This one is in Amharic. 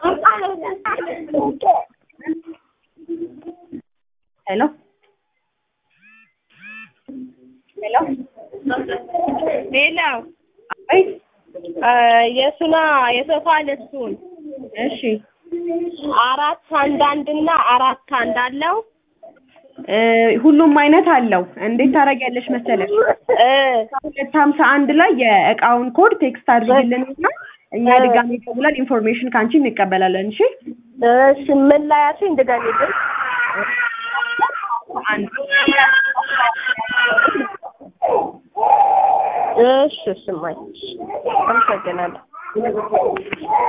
ሄሎ ሄሎ ሌላው አይ የሱና የሶፋ ልብሱን እሺ አራት አንድ አንድ እና አራት አንድ አለው እ ሁሉም አይነት አለው። እንዴት ታደርጊያለሽ መሰለሽ? እ ሁለት ሀምሳ አንድ ላይ የእቃውን ኮድ ቴክስት አድርጊልንና እኛ ድጋሜ ደውለን ኢንፎርሜሽን ከአንቺ እንቀበላለን። እሺ እሺ ምን ላይ ያልሽኝ ድገሚልኝ። አንድ እሺ እሺ እማዬ አመሰግናለሁ።